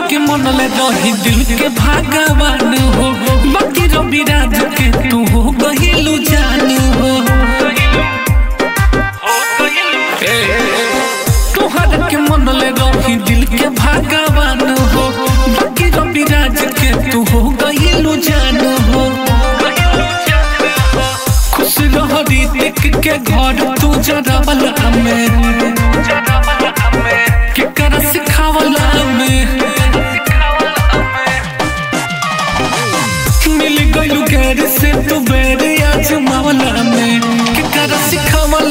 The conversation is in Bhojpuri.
के मन ले रही दिल के भगवान हो बाकी रवि राज के तू हो गहिलू जान हो तोहरा के मन ले रही दिल के भगवान हो बाकी रवि राज के तू हो गहिलू जान हो खुश रह रीतिक के घर तू जरा वाला में के कर सिखावला में मिल गइलू गैर से तू बेर आज मावला में के कर सिखावला